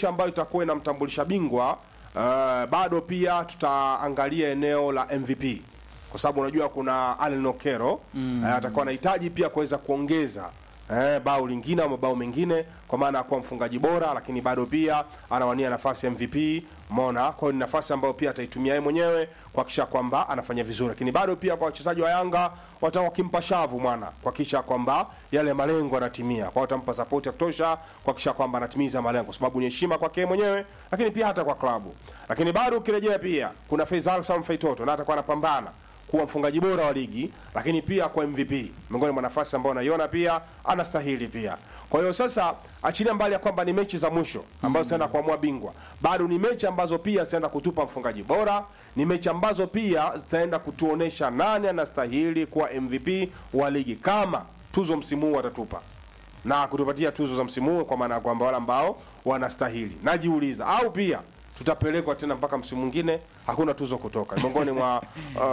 ambayo itakuwa inamtambulisha bingwa uh, bado pia tutaangalia eneo la MVP kwa sababu unajua kuna Allen Okero mm. uh, atakuwa anahitaji pia kuweza kuongeza eh, bao lingine au mabao mengine kwa maana ya kuwa mfungaji bora, lakini bado pia anawania nafasi ya MVP. Umeona, kwa hiyo ni nafasi ambayo pia ataitumia yeye mwenyewe kuhakikisha kwamba anafanya vizuri, lakini bado pia kwa wachezaji wa Yanga watakuwa wakimpa shavu mwana kuhakikisha kwamba yale malengo yanatimia, kwa hiyo watampa support ya kutosha kuhakikisha kwamba anatimiza malengo, kwa sababu ni heshima kwake yeye mwenyewe, lakini pia hata kwa klabu. Lakini bado ukirejea pia kuna Faisal Salum Faitoto na atakuwa anapambana kuwa mfungaji bora wa ligi lakini pia kwa MVP miongoni mwa nafasi ambayo anaiona pia anastahili pia. Kwa hiyo sasa, achilia mbali ya kwamba ni mechi za mwisho ambazo zitaenda kuamua bingwa, bado ni mechi ambazo pia zitaenda kutupa mfungaji bora, ni mechi ambazo pia zitaenda kutuonesha nani anastahili kuwa MVP wa ligi kama tuzo msimu huu watatupa na kutupatia tuzo za msimu huu, kwa maana ya kwamba wale ambao wanastahili. Najiuliza au pia tutapelekwa tena mpaka msimu mwingine hakuna tuzo kutoka miongoni mwa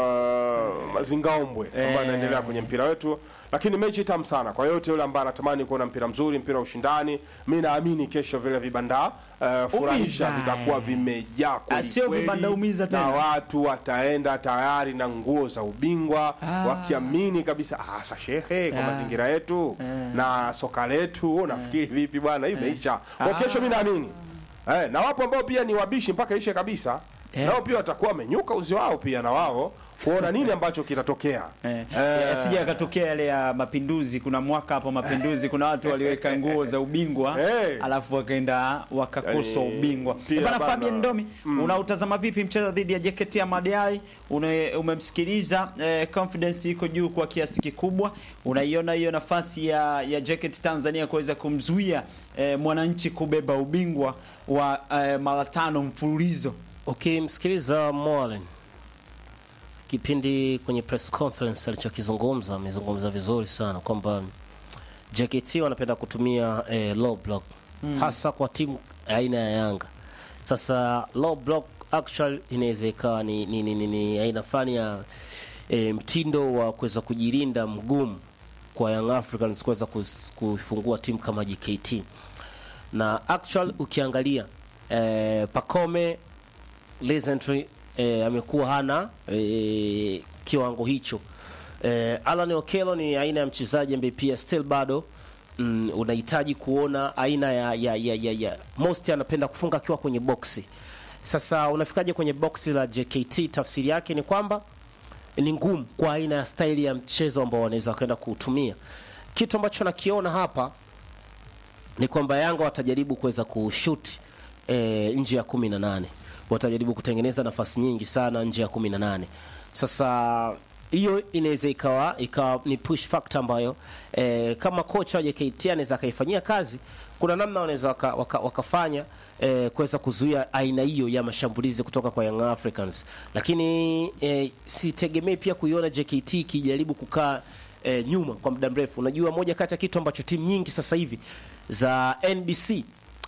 uh, mazingaombwe ambayo anaendelea kwenye mpira wetu, lakini mechi tamu sana kwa yote yule ambaye anatamani kuona mpira mzuri, mpira wa ushindani. Mi naamini kesho vile vibanda uh, furahisha Umiza. vitakuwa vimejaa kweli sio kweli, vibanda umiza tena. na watu wataenda tayari na nguo za ubingwa Ah. wakiamini kabisa ah, sa shehe kwa Ah. mazingira yetu na soka letu nafikiri vipi bwana, hii imeisha kwa kesho. Mi naamini eh, na wapo ambao pia ni wabishi mpaka ishe kabisa Eh. nao pia watakuwa wamenyuka uzi wao pia na wao kuona nini ambacho kitatokea Eh, Eh. asije akatokea yale ya mapinduzi. Kuna mwaka hapo mapinduzi, kuna watu waliweka nguo za ubingwa Eh. alafu wakaenda wakakosa Yaani, ubingwa. pia Bana bana. Fabian Ndomi, unautazama vipi mchezo dhidi ya JKT Ahmad Une- Umemsikiliza, eh, confidence iko juu kwa kiasi kikubwa. Unaiona hiyo nafasi ya, ya JKT Tanzania kuweza kumzuia eh, mwananchi kubeba ubingwa wa eh, mara tano mfululizo. Ukimsikiliza Molen kipindi kwenye press conference alichokizungumza, amezungumza vizuri sana kwamba JKT wanapenda kutumia eh, low block hasa kwa timu aina ya Yanga. Sasa low block actually inaweza ikawa ni, ni, ni, ni, ni aina fulani ya eh, mtindo wa kuweza kujilinda mgumu kwa Young Africans kuweza kus- kuifungua timu kama JKT na actual ukiangalia eh, Pacome recently eh, amekuwa hana eh, kiwango hicho. Eh, Alan Okello ni aina ya mchezaji ambaye pia still bado mm, unahitaji kuona aina ya, ya, ya, ya, ya. Most anapenda kufunga akiwa kwenye boksi. Sasa unafikaje kwenye boksi la JKT? Tafsiri yake ni kwamba ni ngumu kwa aina ya staili ya mchezo ambao wanaweza kwenda kuutumia. Kitu ambacho nakiona hapa ni kwamba Yanga watajaribu kuweza kushuti e, nje ya kumi na nane watajaribu kutengeneza nafasi nyingi sana nje ya kumi na nane Sasa hiyo inaweza ikawa ikawa ni push factor ambayo e, kama kocha wa JKT anaweza akaifanyia kazi, kuna namna wanaweza waka, waka, wakafanya e, kuweza kuzuia aina hiyo ya mashambulizi kutoka kwa Young Africans, lakini e, sitegemei pia kuiona JKT ikijaribu kukaa e, nyuma kwa muda mrefu. Unajua, moja kati ya kitu ambacho timu nyingi sasa hivi za NBC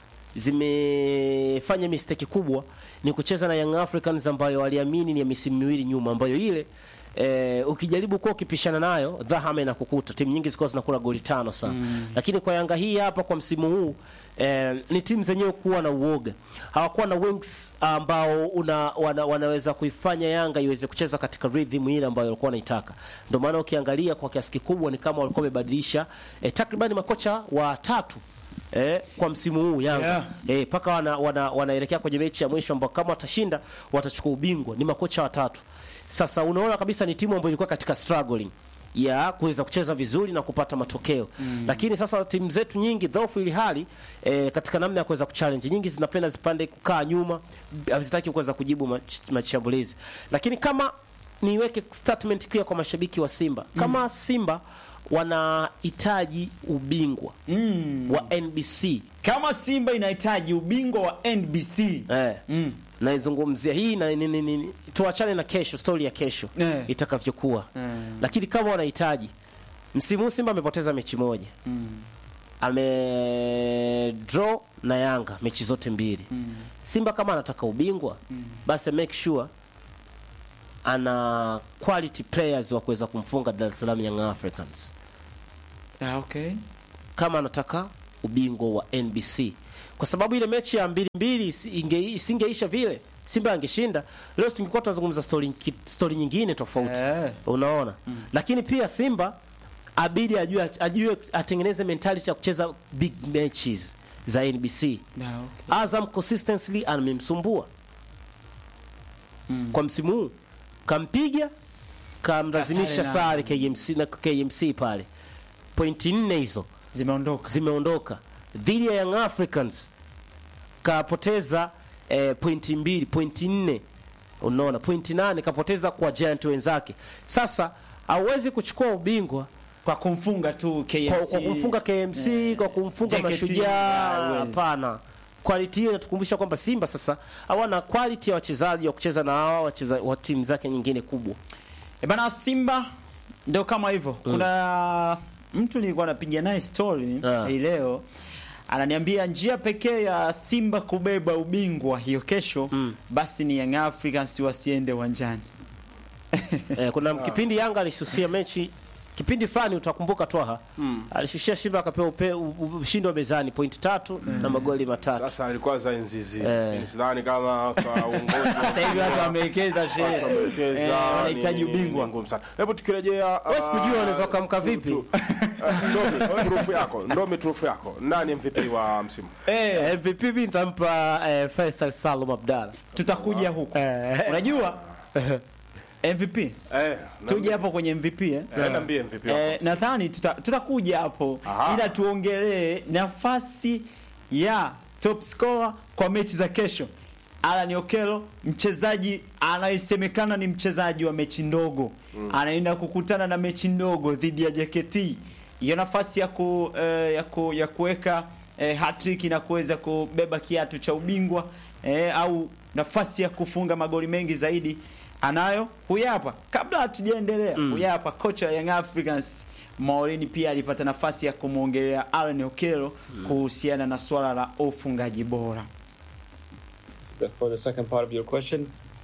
zimefanya mistake kubwa ni kucheza na Young Africans ambayo waliamini ni ya misimu miwili nyuma, ambayo ile e, ukijaribu kuwa ukipishana nayo dhahama inakukuta. Timu nyingi zilikuwa zinakula goli tano sana mm. Lakini kwa Yanga hii hapa kwa msimu huu e, ni timu zenyewe kuwa na uoga, hawakuwa na wings ambao una, wana, wanaweza kuifanya Yanga iweze kucheza katika rhythm ile ambayo walikuwa wanaitaka. Ndio maana ukiangalia kwa kiasi kikubwa ni kama walikuwa wamebadilisha e, takribani makocha watatu eh, kwa msimu huu Yanga Yeah. eh, mpaka wana, wana, wanaelekea kwenye mechi ya mwisho ambao kama watashinda watachukua ubingwa. Ni makocha watatu. Sasa unaona kabisa ni timu ambayo ilikuwa katika struggling ya kuweza kucheza vizuri na kupata matokeo mm. Lakini sasa timu zetu nyingi dhaifu ili hali eh, katika namna ya kuweza kuchallenge, nyingi zinapenda zipande kukaa nyuma, hazitaki kuweza kujibu mach- mashambulizi. Lakini kama niweke statement clear kwa mashabiki wa Simba, kama Simba wanahitaji ubingwa Mm. wa NBC Kama Simba inahitaji ubingwa wa NBC eh, mm. naizungumzia hii na, ni, ni, ni, tuachane na kesho, stori ya kesho Eh. itakavyokuwa Mm. lakini kama wanahitaji msimu huu Simba amepoteza mechi moja Mm. ame draw na Yanga mechi zote mbili Mm. Simba kama anataka ubingwa basi make sure ana quality players wa kuweza kumfunga Dar es Salaam Young Africans Ah, okay. kama anataka ubingwa wa NBC kwa sababu ile mechi ya mbili mbili isi- inge- isingeisha vile Simba angeshinda leo, tungekuwa tunazungumza story, ki- story nyingine tofauti Eh. unaona lakini pia Simba abidi ajue, ajue atengeneze mentality ya kucheza big matches za NBC. No. Azam consistently amemsumbua kwa msimu huu, kampiga kamlazimisha Kasare sare KMC na KMC pale, pointi nne hizo Zimeondoka. zimeondoka dhidi ya Young Africans kapoteza eh, pointi mbili pointi nne unaona pointi nane kapoteza kwa Giant wenzake. Sasa hauwezi kuchukua ubingwa Kwa kumfunga tu KMC. kwa, kwa kumfunga KMC Eh, kwa kumfunga JKT, Mashujaa, hawezi. hapana. Quality hiyo inatukumbusha kwamba Simba sasa hawana quality ya wachezaji wa kucheza na hawa wacheza wa timu zake nyingine kubwa. E bana Simba ndio kama hivyo. Kuna mtu nilikuwa napiga naye story Ah. hii leo ananiambia njia pekee ya Simba kubeba ubingwa hiyo kesho Mm. basi ni Young Africans wasiende uwanjani. Eh, kuna kipindi Yanga alisusia mechi kipindi fulani utakumbuka Twaha Mm. alishushia Simba akapewa upe- u- u- ushindi wa mezani pointi tatu na magoli matatu. Sasa alikuwa za enzi zile. Eh. Mimi Sidhani kama kwa uongozi wa Sasa hivi watu wamewekeza shehe. watu wamewekeza, Eh, wanahitaji ni- ni- ubingwa. ni ngumu sana. Hebu tukirejea Wewe sikujua ah, unaweza ukamka tu- vipi? tu- ah, Ndomi, turufu yako, Ndomi turufu yako. Nani MVP wa msimu? Eh, MVP mimi nitampa eh, Faisal Salum Abdalla. tutakuja huko. Eh, Unajua MVP Eh, tuje hapo kwenye MVP eh. Eh, niambie MVP wako. Eh, nadhani tuta- tutakuja hapo Aha. ila tuongelee nafasi ya top scorer kwa mechi za kesho. Alan Okello mchezaji anayesemekana ni mchezaji wa mechi ndogo anaenda kukutana na mechi ndogo dhidi ya JKT. Hiyo nafasi ya ku, eh, ya ku, ya kuweka eh, hat-trick na kuweza kubeba kiatu cha ubingwa eh, au nafasi ya kufunga magoli mengi zaidi anayo huyu hapa. Kabla hatujaendelea, huyu hapa kocha wa Young Africans Maulini pia alipata nafasi ya kumwongelea Alan Okello kuhusiana na swala la ufungaji bora. the, for the second part of your question,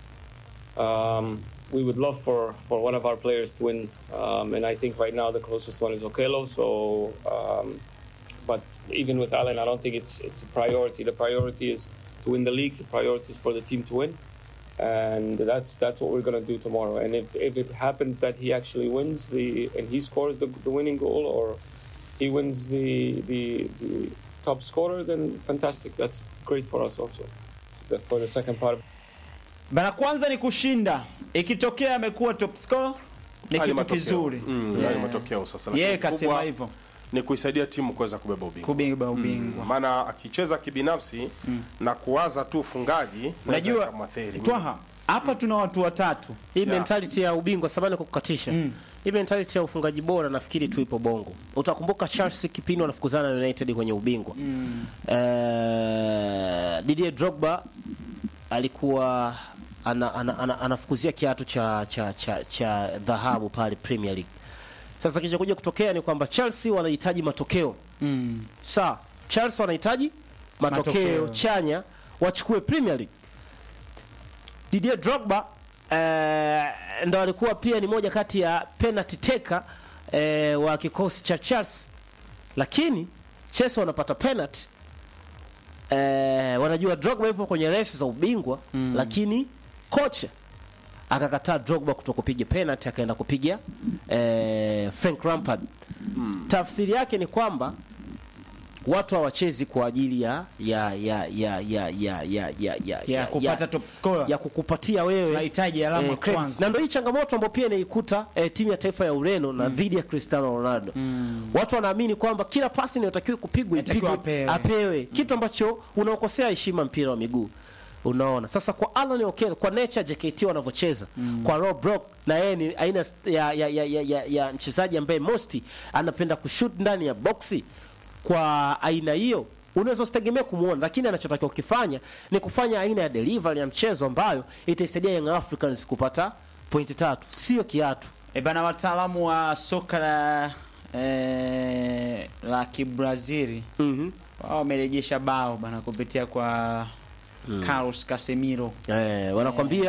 um, we would love for, for one of our players to win, um, and I think right now the closest one is Okello. So, um, but even with Allen, I don't think it's it's a priority. The priority is to win the league. The priority is for the team to win, and that's that's what we're gonna do tomorrow. And if, if it happens that he actually wins the and he scores the, the winning goal, or he wins the, the the top scorer, then fantastic. That's great for us also. The, for the second part. Bana, kwanza ni kushinda. Ikitokea amekuwa top scorer ni Haya kitu matokeo. kizuri. Mm, haya Yeah. matokeo sasa. Yeye Lakini kasema kubwa hivyo, Ni kuisaidia timu kuweza kubeba ubingwa. kubeba ubingwa. Maana akicheza kibinafsi na kuwaza tu ufungaji Unajua kamatheri. Twaha, hapa tuna watu watatu. Hii Yeah. mentality ya ubingwa samani kukukatisha. Mm. Hii mentality ya ufungaji bora nafikiri tu ipo Bongo. Utakumbuka Chelsea kipindi wanafukuzana na United kwenye ubingwa. Eh, Didier Drogba alikuwa ana, ana, ana, anafukuzia kiatu cha cha cha cha dhahabu pale Premier League. Sasa kilichokuja kutokea ni kwamba Chelsea wanahitaji matokeo. Mm. Sawa, Chelsea wanahitaji matokeo, Matokeo. chanya wachukue Premier League. Didier Drogba eh, ndo alikuwa pia ni moja kati ya penalty taker eh, wa kikosi cha Chelsea, lakini Chelsea wanapata penalty eh, wanajua Drogba yupo kwenye resi za ubingwa Mm. lakini kocha akakataa Drogba kutokupiga penalty akaenda kupiga eh, Frank Lampard. Tafsiri yake ni kwamba watu hawachezi kwa ajili ya ya ya ya ya ya ya ya ya Ya kupata top scorer. ya kukupatia wewe Tunahitaji alama eh, credits. kwanza. na ndio hii changamoto ambayo pia inaikuta eh, timu ya taifa ya Ureno na dhidi ya Cristiano Ronaldo. Watu wanaamini kwamba kila pasi inayotakiwa kupigwa Inatakiwa ipigwe apewe. apewe, kitu ambacho unaokosea heshima mpira wa miguu. Unaona, sasa kwa Alan Okello, kwa nature JKT wanavyocheza kwa Rob Brock, na yeye ni aina ya, ya, ya, ya, ya, ya mchezaji ambaye mosti anapenda kushoot ndani ya boxi. Kwa aina hiyo unaweza usitegemea kumuona, lakini anachotakiwa kukifanya ni kufanya aina ya delivery ya mchezo ambayo itaisaidia Young Africans kupata pointi tatu, sio kiatu. E bana, wataalamu wa soka la eh, la Kibrazili Mhm. wao wamerejesha bao bana kupitia kwa Carlos Casemiro. Eh, wanakwambia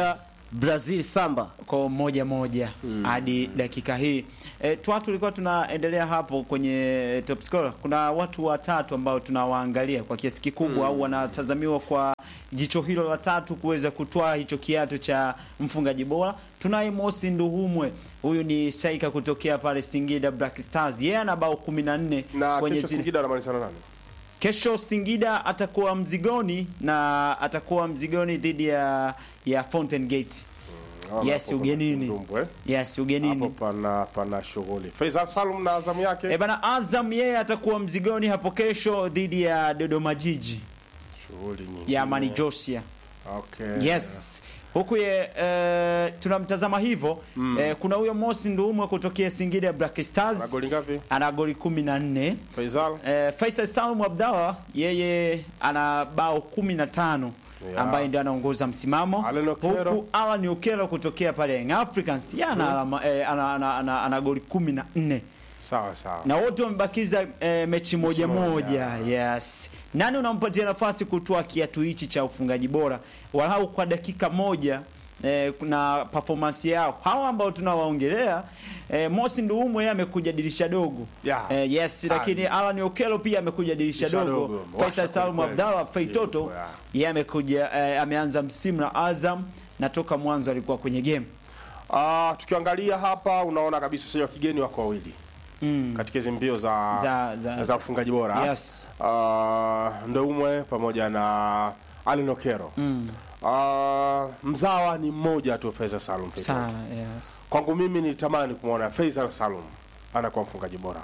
Brazil Samba. kwa moja moja hadi dakika hii. E, twatu tulikuwa tunaendelea hapo kwenye top scorer. Kuna watu watatu ambao tunawaangalia kwa kiasi kikubwa au wanatazamiwa kwa jicho hilo la tatu kuweza kutwaa hicho kiatu cha mfungaji bora. Tunaye Mosi Nduhumwe, huyu ni shaika kutokea pale Singida Black Stars, yeye ana bao 14 na kwenye kesho zile- Singida anamalizana nani? Kesho Singida atakuwa mzigoni na atakuwa mzigoni dhidi ya ya Fountain Gate. Naona Yes, hapo ugenini. Ndumbu, eh? Yes, Hapo ugenini. pana pana shughuli. Faisal Salum na Azam yake. E bana, Azam yeye atakuwa mzigoni hapo kesho dhidi ya Dodoma Jiji Shughuli nyingi. ya Amani Josia. Okay. Yes. Huku ye eh, tunamtazama hivyo eh, kuna huyo Mosi Ndumwe kutokea Singida Black Ana Stars goli ngapi? ana goli 14. Faisal. Eh, Faisal Salum Abdallah yeye ana bao 15 Yeah. ambaye ndio anaongoza msimamo Alan Okello. huku Alan Okello kutokea pale Young Africans yeye ana, alama- eh, ana, ana, ana, ana goli 14 Sawa sawa. na wote wamebakiza eh, mechi moja moja. moja. Yes, nani unampatia nafasi kutoa kiatu hichi cha ufungaji bora walau kwa dakika moja eh, na performance yao hawa ambao tunawaongelea eh, Mosi Nduumwe yeye amekuja dirisha dogo Yeah. eh, yes, lakini Alan Okello pia amekuja dirisha Dirisha dogo. dogo. Faisal Washa Salum kweli Abdallah kweli. Feitoto Yeah. yeye amekuja eh, ameanza msimu na Azam na toka mwanzo alikuwa kwenye game Ah, tukiangalia hapa unaona kabisa sio kigeni wako wawili mm. katika hizo mbio za Za- za- za ufungaji bora. Yes. Ah, Ndoumwe pamoja na Allen Okero. Mm. Ah, mzawa ni mmoja tu Faisal Salum. pekee Sana, yake. yes. Kwangu mimi nitamani kumwona Faisal Salum anakuwa mfungaji bora,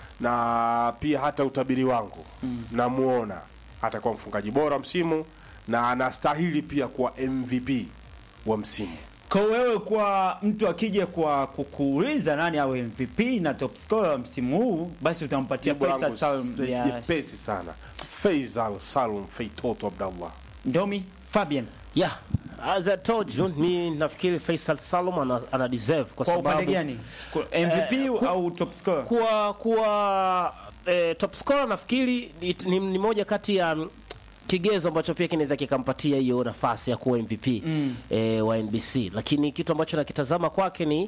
na pia hata utabiri wangu mm. namuona atakuwa mfungaji bora msimu na anastahili pia kuwa MVP wa msimu. Kwa wewe kwa mtu akija kwa kukuuliza nani awe MVP na top scorer wa msimu huu, basi utampatia Jibu Faisal langu Salum. si- Yes. jepesi sana, Faisal Salum Feitoto Abdallah. Ndomi Fabian, Yeah, as I told you, mi nafikiri Faisal Salum ana, ana deserve kwa, kwa upande sababu gani? Kwa MVP Eh, ku- au top scorer? kuwa kuwa eh, top scorer nafikiri ni, ni, ni moja kati ya mm, kigezo ambacho pia kinaweza kikampatia hiyo nafasi ya kuwa MVP Mm. eh, wa NBC, lakini kitu ambacho nakitazama kwake ni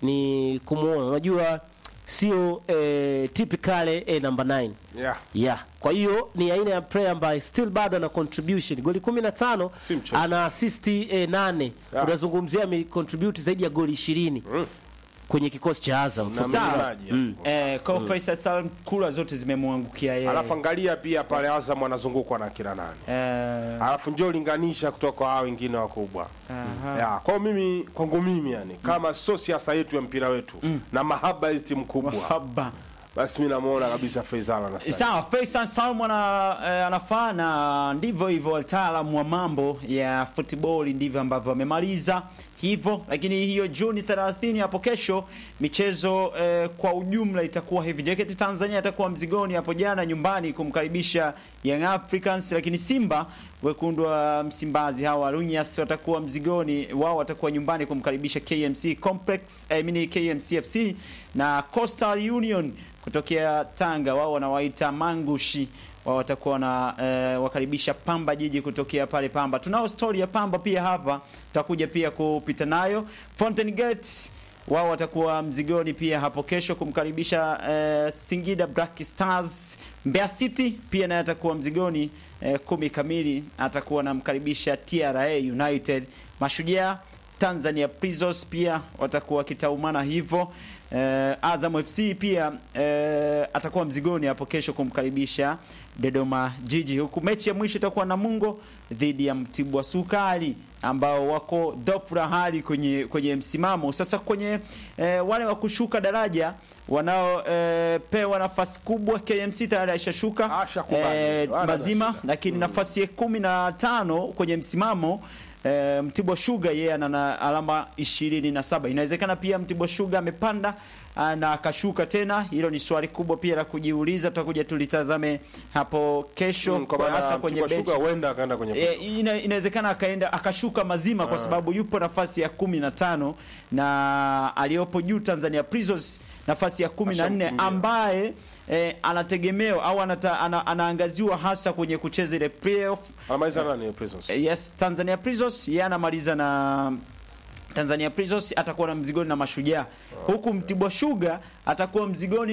ni kumuona, unajua sio eh, typically eh, number 9 Yeah. yeah. Kwa hiyo ni aina ya player ambaye still bado ana contribution goli 15 Si mchezo. ana assist eh, nane Yeah. unazungumzia ame contribute zaidi ya goli 20 Mm. kwenye kikosi cha Azam Na Sawa. mlindaji Mm. hapo. Eh, kwa Faisal Salum kula zote zimemwangukia yeye. Alafu angalia pia pale Azam anazungukwa na kina nani, Eh, alafu njoo linganisha kutoka kwa hao wengine wakubwa aha. ya kwa mimi kwangu mimi yani kama sio siasa yetu ya mpira wetu na mahaba ya timu kubwa Haba. basi mimi namuona kabisa Faisal anastahili. Sawa, Faisal Salum ana, eh, anafaa na ndivyo hivyo wataalamu wa mambo ya football ndivyo ambavyo wamemaliza hivyo, lakini hiyo Juni 30 hapo kesho michezo eh, kwa ujumla itakuwa hivi. JKT Tanzania atakuwa mzigoni hapo jana nyumbani kumkaribisha Young Africans, lakini Simba wekundu wa Msimbazi hawa Runyas watakuwa mzigoni, wao watakuwa nyumbani kumkaribisha KMC Complex, I mean KMC FC na Coastal Union kutokea Tanga, wao wanawaita Mangushi wao watakuwa na eh, wakaribisha Pamba Jiji kutokea pale Pamba. Tunao story ya Pamba pia hapa, tutakuja pia kupita nayo. Fountain Gate wao watakuwa mzigoni pia hapo kesho kumkaribisha eh, Singida Black Stars. Mbeya City pia naye atakuwa mzigoni eh, kumi kamili atakuwa anamkaribisha TRA United. Mashujaa Tanzania Prisons pia watakuwa wakitaumana hivyo. Eh, Azam FC pia eh, atakuwa mzigoni hapo kesho kumkaribisha Dodoma Jiji, huku mechi ya mwisho itakuwa Namungo dhidi ya Mtibwa Sukari ambao wako dopra hali kwenye kwenye msimamo sasa. Kwenye eh, wale wa kushuka daraja wanaopewa nafasi kubwa, KMC tayari aishashuka Ashakubali. eh, Wala mazima shida. lakini nafasi ya kumi na tano kwenye msimamo eh, Mtibwa Sugar yeye ana na alama ishirini na saba. Inawezekana pia Mtibwa Sugar amepanda ah, na akashuka tena. Hilo ni swali kubwa pia la kujiuliza, tutakuja tulitazame hapo kesho, Mm, kwa kwa maana hasa kwenye Mtibwa benchi. Sugar huenda akaenda kwenye E, ina, inawezekana akaenda akashuka mazima kwa sababu yupo nafasi ya kumi na tano na aliyopo juu Tanzania Prisons nafasi ya kumi na nne Ashamkimbia. ambaye e, anategemewa au anata, ana, anaangaziwa hasa kwenye kucheza ile playoff anamaliza nani Prisons? Eh, Yes, Tanzania Prisons yeye anamaliza na Tanzania Prisons atakuwa na mzigoni na Mashujaa, huku Mtibwa Sugar atakuwa mzigoni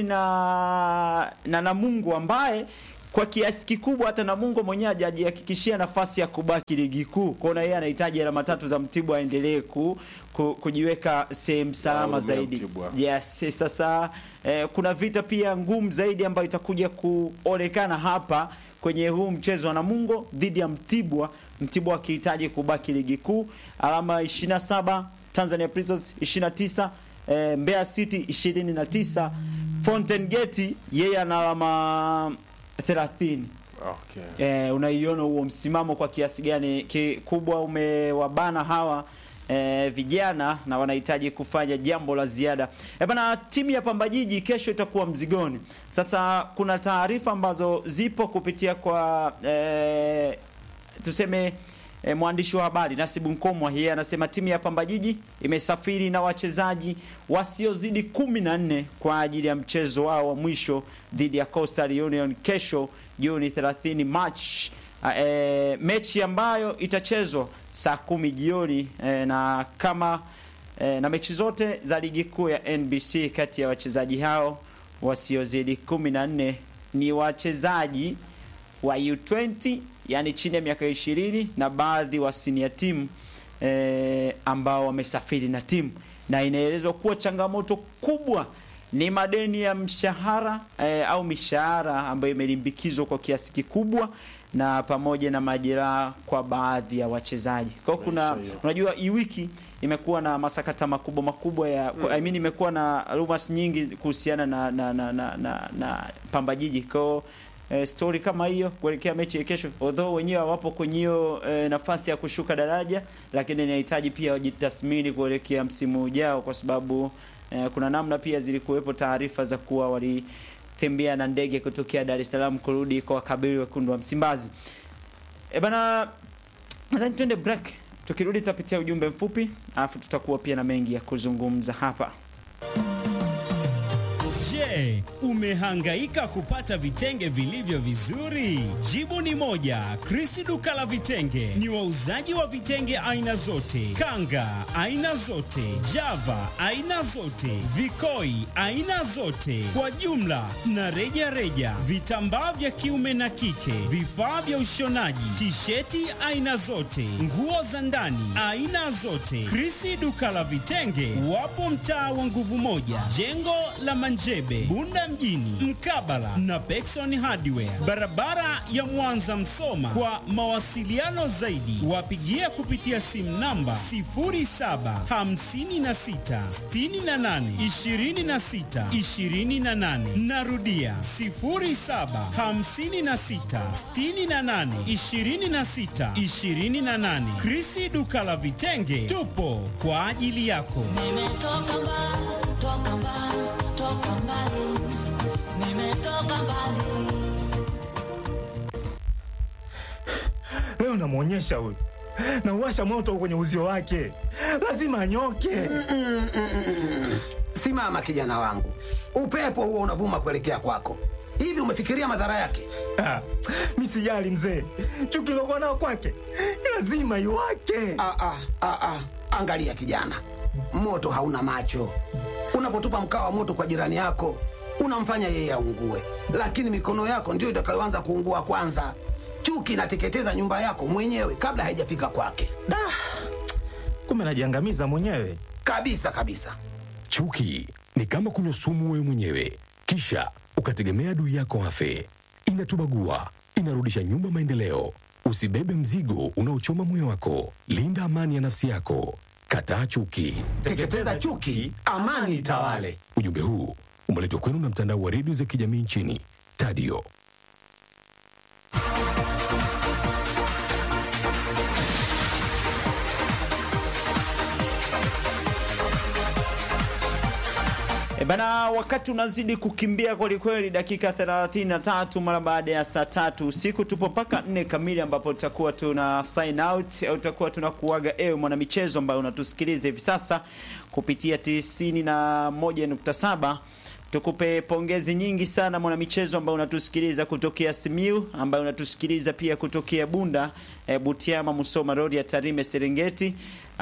na na Namungo ambaye kwa kiasi kikubwa hata Namungo mwenyewe hajajihakikishia nafasi ya kubaki ligi kuu. Kwa hiyo yeye anahitaji alama tatu za Mtibwa aendelee ku, ku, kujiweka sehemu salama Ngome ya zaidi. Mtibwa. Yes, sasa eh, kuna vita pia ngumu zaidi ambayo itakuja kuonekana hapa kwenye huu mchezo wa Namungo dhidi ya Mtibwa. Mtibwa akihitaji kubaki ligi kuu, alama 27, Tanzania Prisons 29, eh, Mbeya City 29, Fountain Gate yeye ana alama 30. Okay. Eh, unaiona huo msimamo kwa kiasi gani kikubwa umewabana hawa eh, vijana na wanahitaji kufanya jambo la ziada. Eh, bana timu ya Pamba Jiji kesho itakuwa mzigoni. Sasa kuna taarifa ambazo zipo kupitia kwa eh, tuseme E, mwandishi wa habari Nasibu Nkomwa yeye anasema timu ya Pamba Jiji imesafiri na wachezaji wasiozidi kumi na nne kwa ajili ya mchezo wao wa mwisho dhidi ya Coastal Union kesho Juni 30 March. E, mechi ambayo itachezwa saa kumi jioni e, na kama e, na mechi zote za ligi kuu ya NBC kati ya wachezaji hao wasiozidi kumi na nne ni wachezaji wa U20 yani chini ya miaka 20 na baadhi wa senior team eh, ambao wamesafiri na timu, na inaelezwa kuwa changamoto kubwa ni madeni ya mshahara eh, au mishahara ambayo imelimbikizwa kwa kiasi kikubwa na pamoja na majeraha kwa baadhi ya wachezaji. Kwa hiyo kuna Maisha hiyo. unajua hii wiki imekuwa na masakata makubwa makubwa ya mm. I mean imekuwa na rumors nyingi kuhusiana na na na, na, na, na Pamba Jiji. Kwa hiyo eh, story kama hiyo kuelekea mechi ya kesho, although wenyewe hawapo kwenye hiyo eh, nafasi ya kushuka daraja, lakini inahitaji pia wajitathmini kuelekea msimu ujao, kwa sababu eh, kuna namna pia zilikuwepo taarifa za kuwa walitembea na ndege kutokea Dar es Salaam kurudi kwa wakabili wekundu wa Msimbazi. E bana, nadhani tuende break. Tukirudi tutapitia ujumbe mfupi, alafu tutakuwa pia na mengi ya kuzungumza hapa. Je, umehangaika kupata vitenge vilivyo vizuri? Jibu ni moja. Krisi duka la vitenge ni wauzaji wa vitenge aina zote, kanga aina zote, java aina zote, vikoi aina zote, kwa jumla na reja reja, vitambaa vya kiume na kike, vifaa vya ushonaji, tisheti aina zote, nguo za ndani aina zote. Krisi duka la vitenge wapo mtaa wa nguvu moja, jengo la Manjebe, Bunda mjini, mkabala na Pekson Hardware, barabara ya Mwanza Msoma. Kwa mawasiliano zaidi, wapigie kupitia simu namba 0756682628. Narudia 0756682628. Krisi duka la vitenge, tupo kwa ajili yako. Nimetoka mbali, toka mbali, toka mbali. Nimetoka mbali. Leo namwonyesha huyu, nauwasha moto kwenye uzio wake, lazima anyoke. Simama kijana wangu, upepo huo unavuma kuelekea kwako. Hivi umefikiria madhara yake? Ah, mi sijali mzee, chuki lokuwa nao kwake lazima iwake. Ah, ah, ah, ah. Angalia kijana, moto hauna macho. Unapotupa mkaa wa moto kwa jirani yako, unamfanya yeye aungue, lakini mikono yako ndiyo itakayoanza kuungua kwanza. Chuki inateketeza nyumba yako mwenyewe kabla haijafika kwake, Da, kumbe najiangamiza mwenyewe. kabisa kabisa. Chuki ni kama kunywa sumu wewe mwenyewe, kisha ukategemea adui yako afe. Inatubagua, inarudisha nyuma maendeleo. Usibebe mzigo unaochoma moyo wako. Linda amani ya nafsi yako. Kataa chuki. Teketeza chuki, amani itawale. Ujumbe huu umeletwa kwenu na mtandao wa redio za kijamii nchini Tadio. E bana, wakati unazidi kukimbia kwelikweli, dakika 33 mara baada ya saa tatu usiku, tupo mpaka nne kamili ambapo tutakuwa tuna sign out au tutakuwa tunakuaga ewe mwanamichezo ambaye unatusikiliza hivi sasa kupitia 91.7 tukupe pongezi nyingi sana mwanamichezo ambaye unatusikiliza kutokea Simiu, ambaye unatusikiliza pia kutokea Bunda, e, Butiama, Musoma Road ya Tarime, Serengeti.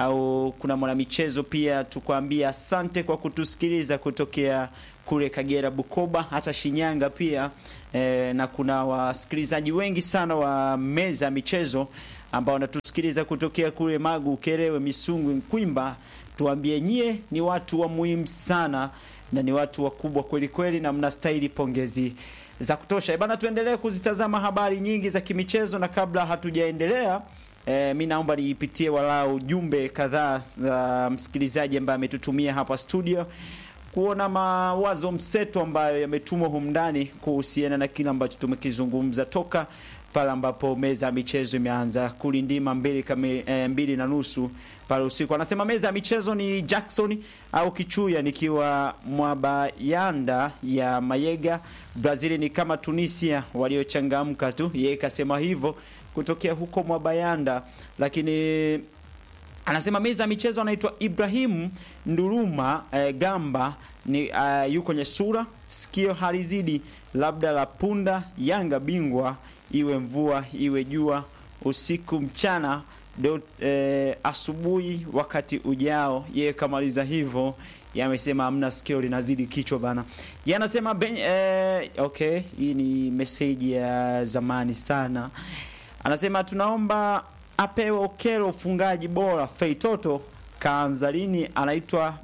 Au kuna mwanamichezo pia tukwambia asante kwa kutusikiliza kutokea kule Kagera, Bukoba, hata Shinyanga pia e, na kuna wasikilizaji wengi sana wa meza ya michezo ambao wanatusikiliza kutokea kule Magu, Kerewe, Misungwi, Nkwimba. Tuambie nyie ni watu wa muhimu sana na ni watu wakubwa kweli kweli, na mnastahili pongezi za kutosha. Eh, Bana, tuendelee kuzitazama habari nyingi za kimichezo, na kabla hatujaendelea E, mi naomba niipitie walau jumbe kadhaa za msikilizaji ambaye ametutumia hapa studio kuona mawazo mseto ambayo yametumwa humu ndani kuhusiana na kile ambacho tumekizungumza toka pale ambapo meza ya michezo imeanza kulindima mbili, kami, e, mbili na nusu pale usiku. Anasema meza ya michezo ni Jackson au Kichuya nikiwa Mwabayanda ya Mayega. Brazil ni kama Tunisia waliochangamka tu, yeye kasema hivyo kutokea huko Mwabayanda, lakini anasema meza ya michezo anaitwa Ibrahim Nduruma eh, Gamba ni uh, yuko kwenye sura sikio halizidi labda la punda Yanga bingwa iwe mvua iwe jua usiku mchana do, eh, asubuhi wakati ujao. Yeye kamaliza hivyo, yamesema hamna sikio linazidi kichwa bana. Yeye anasema ben, eh, okay, hii ni meseji ya zamani sana. Anasema tunaomba apewe Okelo ufungaji bora. Feitoto kaanza lini? Anaitwa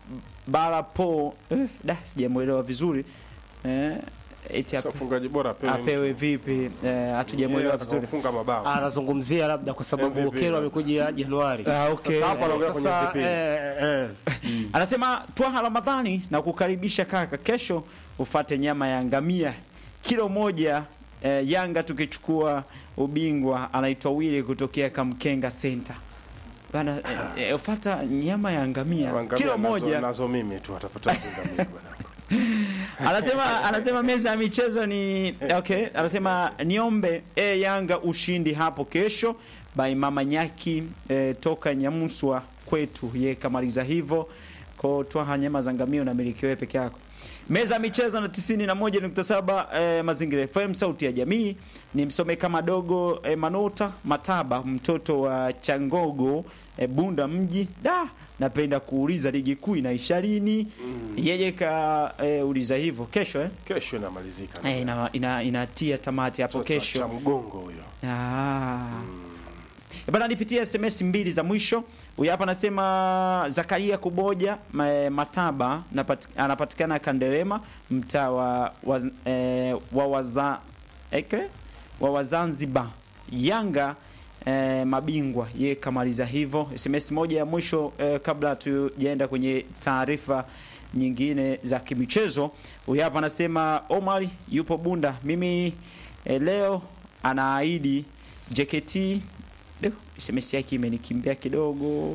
Barapo eh, da sijamuelewa vizuri eh, eti Sasa ape, ufungaji bora apewe apewe vipi eh, hatujamuelewa Yeye vizuri atakaofunga mabao. anazungumzia labda kwa sababu MVP. Okelo amekuja Januari. Ah, okay. Sasa hapa anaongea kwenye Sasa, MVP. eh, eh. Anasema Twaha Ramadhani na kukaribisha kaka, kesho ufate nyama ya ngamia kilo moja. Eh, Yanga tukichukua ubingwa. Anaitwa Wili kutokea Kamkenga Center bana. Eh, eh, ufata nyama ya ngamia Ngamia kilo nazo- moja. nazo mimi tu atapata ngamia bwana. anasema anasema meza ya michezo ni okay. Anasema niombe e Yanga ushindi hapo kesho by mama Nyaki e, toka Nyamuswa kwetu. Ye kamaliza hivyo ko twaha nyama za ngamia unamiliki wewe peke yako. Meza ya michezo na 91.7 e, Mazingira FM sauti ya jamii. Ni msome kama dogo e, Manota Mataba mtoto wa Changogo e, Bunda mji da napenda kuuliza ligi kuu inaisha lini? Yeye ka e, uliza hivyo kesho eh? Kesho inamalizika. E, ina, ina, inatia tamati hapo Mtoto wa kesho. Cha mgongo huyo. Ah. E Bana, nipitie SMS mbili za mwisho. Huyu hapa anasema Zakaria Kuboja ma- Mataba napati, anapatikana Kanderema mtaa wa, wa, eh, wa, waza, eke? wa Wazanzibar Yanga eh, mabingwa ye kamaliza hivyo. SMS moja ya mwisho eh, kabla tujaenda kwenye taarifa nyingine za kimichezo. Huyu hapa anasema Omar yupo Bunda, mimi eh, leo anaahidi JKT. Leo SMS yake imenikimbia kidogo.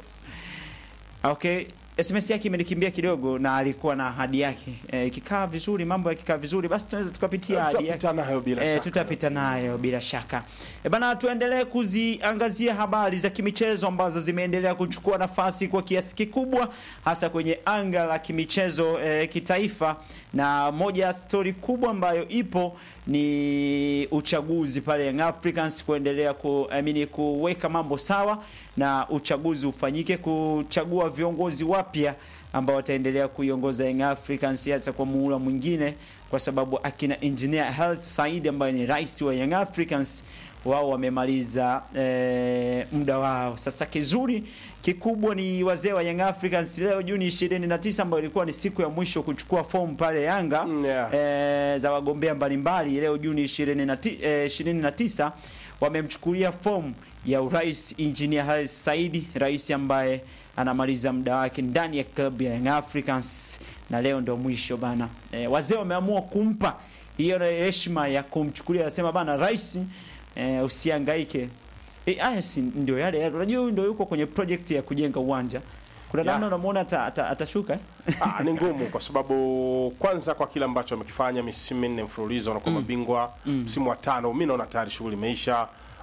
Okay, SMS yake imenikimbia kidogo na alikuwa na ahadi yake. Eh, ikikaa vizuri, mambo yakikaa vizuri, basi tunaweza tukapitia ahadi yake. Tutapita nayo bila Eh, shaka. tutapita nayo bila shaka. E bana, tuendelee kuziangazia habari za kimichezo ambazo zimeendelea kuchukua nafasi kwa kiasi kikubwa hasa kwenye anga la kimichezo eh, kitaifa, na moja ya stori kubwa ambayo ipo ni uchaguzi pale Young Africans kuendelea ku, I mean, kuweka mambo sawa na uchaguzi ufanyike kuchagua viongozi wapya ambao wataendelea kuiongoza Young Africans hasa kwa muhula mwingine, kwa sababu akina Engineer Hersi Said ambaye ni rais wa Young Africans wao wamemaliza eh, muda wao. Sasa kizuri kikubwa ni wazee wa Young Africans leo Juni 29 ambayo ilikuwa ni siku ya mwisho kuchukua fomu pale Yanga Mm, yeah. eh, za wagombea mbalimbali. Leo Juni 29 eh, 29 wamemchukulia fomu ya urais Engineer Hersi Said, rais ambaye anamaliza muda wake ndani ya klabu ya Young Africans na leo ndo mwisho bana. Eh, wazee wameamua kumpa hiyo heshima ya kumchukulia, anasema bana rais eh, usihangaike. Eh, haya si ndio yale yale. Unajua huyu ndio yuko kwenye project ya kujenga uwanja. Kuna Yeah. namna unamuona ata- ata- atashuka eh? Ah, ni ngumu kwa sababu kwanza kwa kile ambacho amekifanya misimu minne mfululizo wanakuwa mabingwa msimu wa tano mi naona tayari shughuli imeisha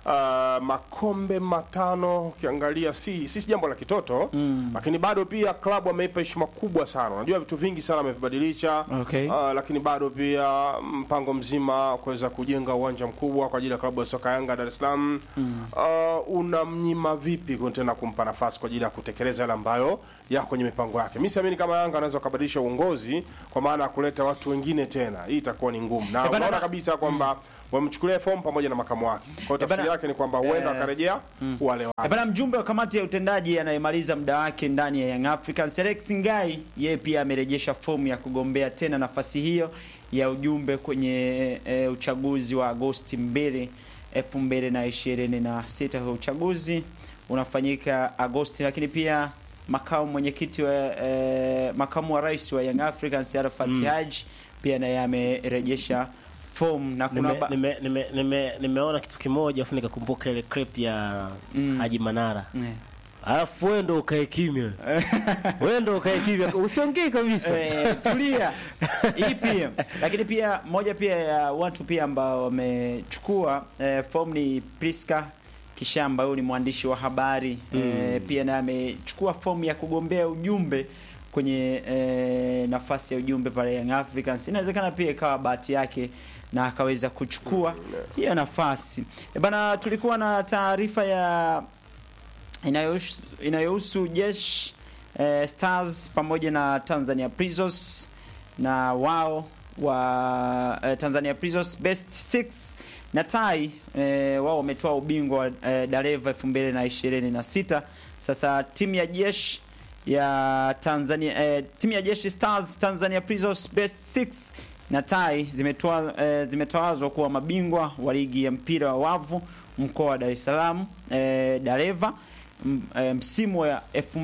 uh, makombe matano ukiangalia si si jambo la kitoto mm. lakini bado pia klabu ameipa heshima kubwa sana unajua vitu vingi sana amevibadilisha Okay. uh, lakini bado pia mpango mzima kuweza kujenga uwanja mkubwa kwa ajili ya klabu ya soka Yanga Dar es Salaam mm. uh, unamnyima vipi ku- tena kumpa nafasi kwa ajili ya kutekeleza yale ambayo yako kwenye mipango yake. Mimi siamini kama Yanga anaweza kubadilisha uongozi kwa maana ya kuleta watu wengine tena, hii itakuwa ni ngumu, na Eh, bana- unaona kabisa kwamba wamchukulia fomu pamoja na makamu wake. Kwa hiyo Eh, bana- tafsiri yake ni kwamba huenda eh, akarejea wale Eh, wale. Bana, mjumbe wa kamati ya utendaji anayemaliza muda wake ndani ya Young Africans Alex Ngai, yeye pia amerejesha fomu ya kugombea tena nafasi hiyo ya ujumbe kwenye e, uchaguzi wa Agosti 2 2026. Kwa uchaguzi unafanyika Agosti, lakini pia makamu mwenyekiti wa e, makamu wa rais wa Young Africans Arafat Haji pia naye amerejesha fomu na kuna Nime, ba- nime, nime, nime, nimeona kitu kimoja afu nikakumbuka ile clip ya Mm. Haji Manara Eh. alafu wewe ndo ukae kimya wewe ndo ukae kimya usiongee kabisa Eh, tulia hii pia lakini pia moja pia ya watu pia ambao wamechukua eh, fomu ni Priska Kishamba, huyu ni mwandishi wa habari eh, pia naye amechukua fomu ya kugombea ujumbe kwenye eh, nafasi ya ujumbe pale Young Africans. Inawezekana pia ikawa bahati yake na akaweza kuchukua hiyo nafasi. E bana, tulikuwa na taarifa ya inayohusu inayohusu jeshi eh, Stars pamoja na Tanzania Prisons na wao wa eh, Tanzania Prisons best 6 na tai eh, wao wametoa ubingwa wa eh, Dareva 2026. Sasa timu ya jeshi ya Tanzania eh, timu ya jeshi Stars Tanzania Prisons best 6 na tai zimetoa eh, zimetawazwa kuwa mabingwa wa ligi ya mpira wa wavu mkoa wa Dar es Salaam eh, Dareva m- eh, msimu wa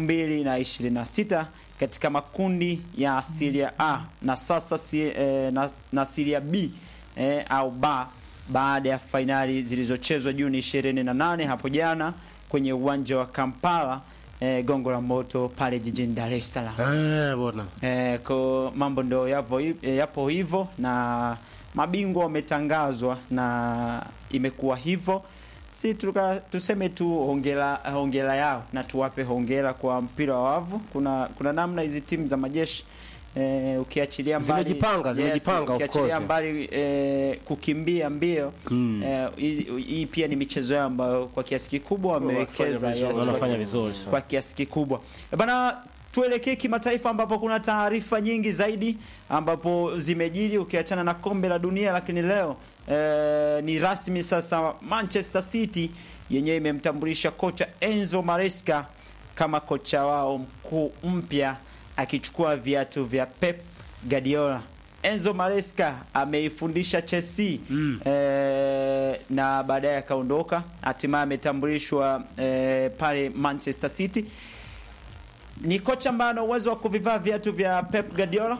2026 katika makundi ya Serie A na sasa si, eh, na, na Serie B eh, au ba baada ya fainali zilizochezwa Juni 28 hapo jana kwenye uwanja wa Kampala eh, Gongo la Moto pale jijini Dar es Salaam. Eh, bwana Eh, ko mambo ndio yapo, hi- eh, yapo hivyo na mabingwa wametangazwa na imekuwa hivyo. Si tuka, tuseme tu hongera, hongera yao na tuwape hongera kwa mpira wa wavu. Kuna kuna namna hizi timu za majeshi eh, ukiachilia mbali Zimejipanga, zimejipanga, of ukiachilia course. mbali eh, kukimbia mbio Mm. eh, hii hii pia ni michezo yao ambayo kwa kiasi kikubwa wamewekeza vizuri. yes, wanafanya kwa- vizuri sana. kwa kiasi kikubwa Eh, bana tuelekee kimataifa ambapo kuna taarifa nyingi zaidi ambapo zimejiri ukiachana na kombe la dunia lakini leo eh, ni rasmi sasa Manchester City yenyewe imemtambulisha kocha Enzo Maresca kama kocha wao mkuu mpya akichukua viatu vya Pep Guardiola Enzo Maresca ameifundisha Chelsea mm. eh, na baadaye akaondoka, hatimaye ametambulishwa eh, pale Manchester City. Ni kocha ambaye ana uwezo wa kuvivaa viatu vya Pep Guardiola.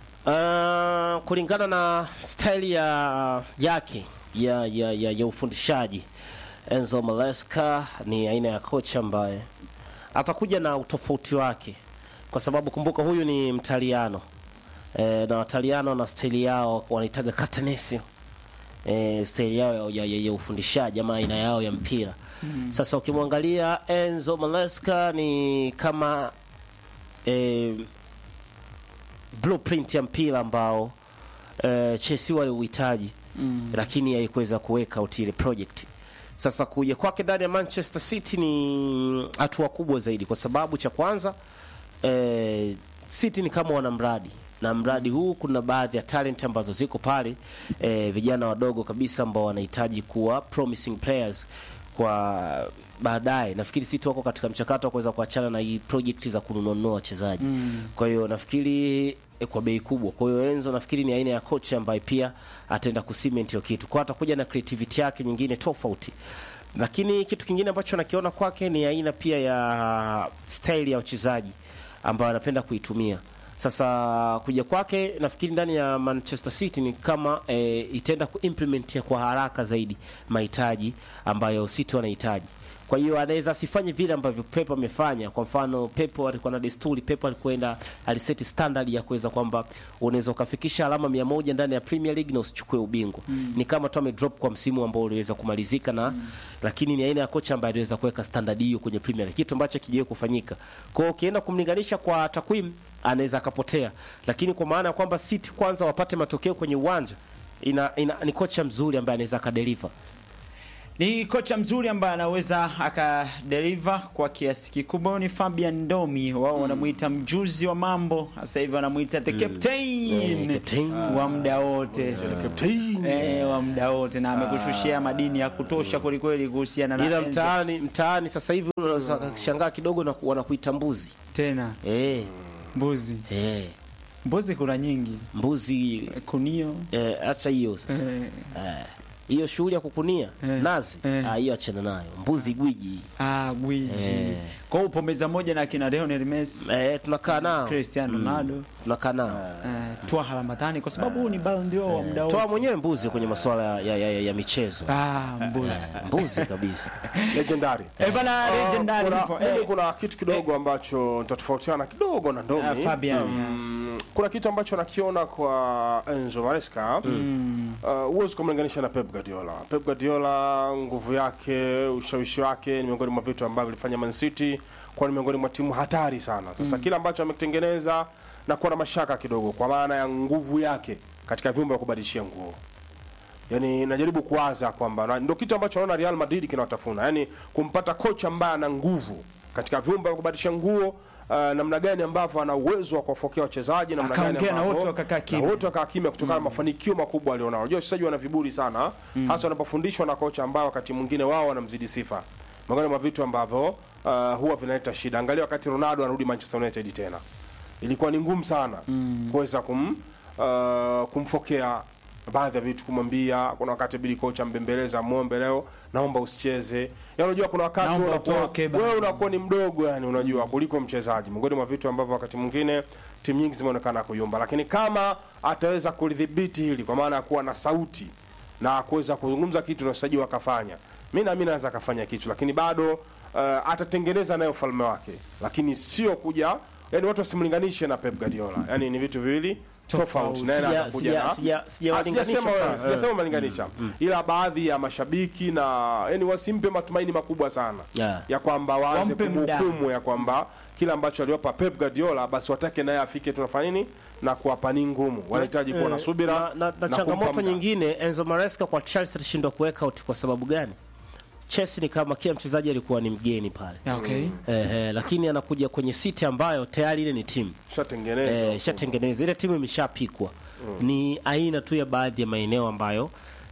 Uh, kulingana na staili ya yake ya, ya, ya, ya ufundishaji Enzo Maresca ni aina ya kocha ambaye atakuja na utofauti wake, kwa sababu kumbuka huyu ni Mtaliano e, na Wataliano na staili yao wanaitaga Catenaccio e, staili yao ya, ya, ya ufundishaji ama aina yao ya mpira mm. Sasa ukimwangalia Enzo Maresca ni kama e, blueprint ya mpira ambao uh, Chelsea waliuhitaji mm. lakini haikuweza kuweka out ile project. Sasa kuja kwake ndani ya Manchester City ni hatua kubwa zaidi, kwa sababu cha kwanza eh, City ni kama wana mradi na mradi huu kuna baadhi ya talent ambazo ziko pale eh, vijana wadogo kabisa ambao wanahitaji kuwa promising players kwa baadaye. Nafikiri City wako katika mchakato wa kuweza kuachana na hii project za kununua wachezaji mm. kwa hiyo nafikiri eh, kwa bei kubwa. Kwa hiyo Enzo nafikiri ni aina ya coach ambaye pia ataenda kucement hiyo kitu, kwa atakuja na creativity yake nyingine tofauti lakini kitu kingine ambacho nakiona kwake ni aina pia ya style ya wachezaji ambayo anapenda kuitumia. Sasa kuja kwake nafikiri ndani ya Manchester City ni kama e, itaenda kuimplement ya kwa haraka zaidi mahitaji ambayo City wanahitaji, Kwa hiyo anaweza asifanye vile ambavyo Pep amefanya. Kwa mfano, Pep alikuwa na desturi, Pep alikwenda aliseti standard ya kuweza kwamba unaweza ukafikisha alama mia moja ndani ya Premier League na usichukue ubingwa. Ni kama tu amedrop kwa msimu ambao uliweza kumalizika na lakini ni aina ya kocha ambaye aliweza kuweka standard hiyo kwenye Premier League, kitu ambacho kijawahi kufanyika. Kwa hiyo ukienda kumlinganisha kwa takwimu anaweza akapotea, lakini kwa maana ya kwamba City kwanza wapate matokeo kwenye uwanja ina, ina, ni kocha mzuri ambaye anaweza akadeliver. Ni kocha mzuri ambaye anaweza akadeliver kwa kiasi kikubwa. Ni Fabian Ndomi, wao wanamuita mjuzi wa mambo, sasa hivi wanamuita the captain Eh, captain. wa muda wote eh, wa muda wote, na amekushushia madini ya kutosha kwelikweli kuhusiana na Ila Enzo. mtaani mtaani sasa hivi unaweza kushangaa kidogo na wanakuita mbuzi. tena Eh, mbuzi eh, mbuzi kuna nyingi mbuzi kunio eh, acha hiyo sasa. eh, Eh, hiyo shughuli ya kukunia Eh. nazi Eh. ah, hiyo achana nayo. Mbuzi gwiji. ah, gwiji Eh. kwa hiyo upo meza moja na kina Lionel Messi Eh, tunakaa nao. Cristiano Ronaldo Tunakaa nao. eh, Twaha Ramadhani kwa sababu huu ni Ballon d'Or wa muda Toa wote mwenyewe mbuzi kwenye masuala ya, ya, ya, ya michezo. ah, mbuzi Mbuzi kabisa. legendary eh, bana Ah, legendary kuna, hivyo, mimi eh, kuna kitu kidogo ambacho nitatofautiana kidogo na Ndomi. Ah, Fabian, Mm, kuna kitu ambacho nakiona kwa Enzo Maresca uh, huwezi kumlinganisha na Pep Guardiola. Pep Guardiola nguvu yake, ushawishi wake ni miongoni mwa vitu ambavyo vilifanya Man City kuwa ni miongoni mwa timu hatari sana. Sasa kila ambacho amekitengeneza na kuwa na mashaka kidogo kwa maana ya nguvu yake katika vyumba vya kubadilishia nguo yani najaribu kuwaza kwamba na ndio kitu ambacho naona Real Madrid kinawatafuna, yani kumpata kocha ambaye ana nguvu katika vyumba vya kubadilisha nguo uh, namna gani ambavyo ana uwezo wa kuwafokea wachezaji, namna gani Akaongea na ambavyo- wote wakakaa kimya. na wote wakaa kimya kutokana na mafanikio makubwa alionao. Unajua wachezaji wana viburi sana, hasa wanapofundishwa na kocha ambao wakati mwingine wao wanamzidi sifa. Miongoni mwa vitu ambavyo uh, huwa vinaleta shida. Angalia wakati Ronaldo anarudi Manchester United tena, ilikuwa ni ngumu sana kuweza kum, uh, kumfokea baadhi ya vitu kumwambia. Kuna wakati bili kocha mbembeleza muombe, leo naomba usicheze. Yaani unajua kuna wakati Naomba wewe unakuwa- utoke bana. wewe unakuwa ni mdogo yani, unajua kuliko mchezaji. Miongoni mwa vitu ambavyo wakati mwingine timu nyingi zimeonekana kuyumba, lakini kama ataweza kulidhibiti hili kwa maana ya kuwa na sauti na kuweza kuzungumza kitu na wachezaji wakafanya, mi naamini anaweza akafanya kitu, lakini bado uh, atatengeneza nayo ufalme wake, lakini sio kuja yani watu wasimlinganishe na Pep Guardiola, yani ni vitu viwili tofauti. Naye Sija- atakuja sija- na- sija- Ah, sijawalinganisha sijasema wewe, sana. sijasema umelinganisha, ila baadhi ya mashabiki na yani wasimpe matumaini makubwa sana Yeah. ya kwamba waanze Wampe muda. kumhukumu ya kwamba kila ambacho aliwapa Pep Guardiola basi watake naye afike tunafanya nini na kuwapa ni ngumu. Wanahitaji kuwa na Eh, subira na, na, na kumpa changamoto muda. nyingine Enzo Maresca kwa Chelsea alishindwa kuweka out kwa sababu gani? Chelsea ni kama kila mchezaji alikuwa ni mgeni pale. okay. Eh, eh, lakini anakuja kwenye City ambayo tayari ile ni timu Shatengenezwa. eh, ishatengeneza ile timu imeshapikwa. Ni aina tu ya baadhi ya maeneo ambayo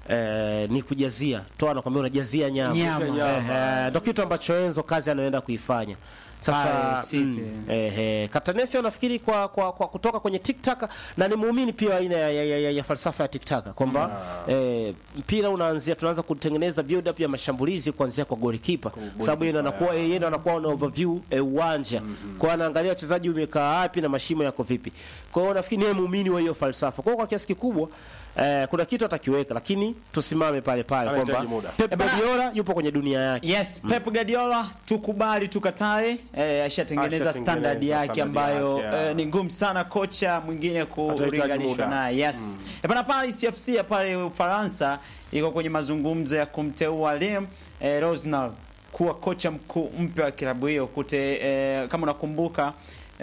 eh, ni kujazia toa, nakwambia unajazia nyama, Nyama. Eh, eh, ndio kitu ambacho Enzo kazi anaenda kuifanya sasa. Pale City. mm, eh, eh, Catanese nafikiri kwa, kwa, kwa kutoka kwenye TikTok na ni muumini pia aina ya, ya, ya, ya falsafa ya TikTok kwamba eh, mpira unaanzia tunaanza kutengeneza build up ya mashambulizi kuanzia kwa goalkeeper, sababu yeye ndo anakuwa yeye ndo anakuwa na overview eh, uwanja kwa anaangalia wachezaji umekaa wapi na mashimo yako vipi. Kwa hiyo nafikiri ni muumini wa hiyo falsafa. Kwa hiyo kwa kiasi kikubwa eh, kuna kitu atakiweka, lakini tusimame pale pale Anahitaji kwamba muda. Pep Guardiola yupo kwenye dunia yake. Yes, Pep Guardiola tukubali tukatae, eh, ashatengeneza Ashatengeneza standard yake standard ambayo yake, yeah. eh, ni ngumu sana kocha mwingine Atahitaji kulinganishwa muda. naye. Yes. Mm. Bana Paris FC ya pale Ufaransa iko kwenye mazungumzo ya kumteua Liam eh, Rosnal kuwa kocha mkuu mpya wa klabu hiyo kute eh, kama unakumbuka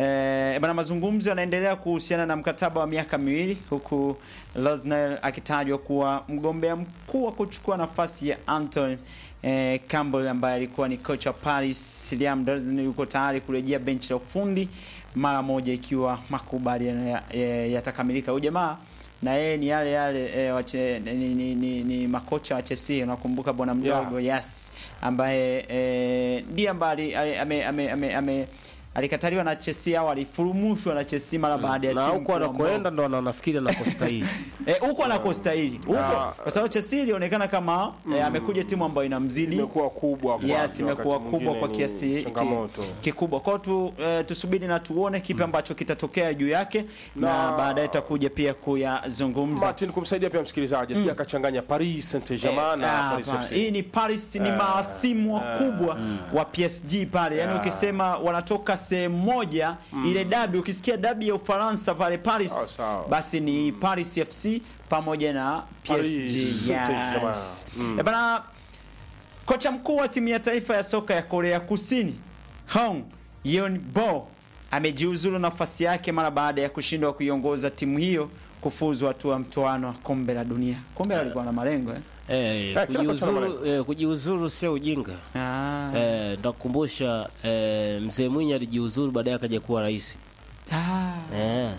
Eh, bana mazungumzo yanaendelea kuhusiana na mkataba wa miaka miwili huku Rosnell akitajwa kuwa mgombea mkuu wa kuchukua nafasi ya Anton eh, Campbell ambaye alikuwa ni kocha wa Paris. Liam Rosnell yuko tayari kurejea benchi la ufundi mara moja ikiwa makubaliano ya- ya- yatakamilika. Huyu jamaa na yeye ni yale yale eh, wache, ni, ni, ni, ni makocha wa Chelsea unakumbuka bwana mdogo yes ambaye eh, ndiye ambaye ali- ali- ame, ame, ame, ame alikataliwa na Chelsea au alifurumushwa na Chelsea mara baada ya na timu huko kuwa anakoenda ndo anafikiri anakostahili Eh, huko anakostahili huko Na- kwa sababu Chelsea ilionekana kama eh, amekuja timu ambayo inamzidi imekuwa kubwa kwake, yes wakati imekuwa kubwa mwingine kwa ni kiasi ki- changamoto kikubwa kwao tu, eh, tusubiri na tuone kipi ambacho kitatokea juu yake na, Na- baadaye tutakuja pia kuyazungumza Martin kumsaidia pia msikilizaji asije akachanganya Paris Saint-Germain na Ah, Paris hapana. FC. hii ni Paris ni maasimu wakubwa wa PSG pale yani ukisema wanatoka sehemu moja ile dabi ukisikia dabi ya Ufaransa pale Paris Sawa, sawa. basi ni Paris FC pamoja na Paris PSG Saint-Germain. yes. Eh, bana kocha mkuu wa timu ya taifa ya soka ya Korea Kusini Hong Yeon-bo amejiuzulu nafasi yake mara baada ya kushindwa kuiongoza timu hiyo kufuzu hatua ya mtoano wa kombe la dunia. Kombe alikuwa na malengo eh? eh, kila kocha ana kujiuzuru, eh, kujiuzuru sio ujinga Ah. eh, ndakukumbusha eh, mzee Mwinyi alijiuzuru baadaye akaja kuwa rais Ah. eh,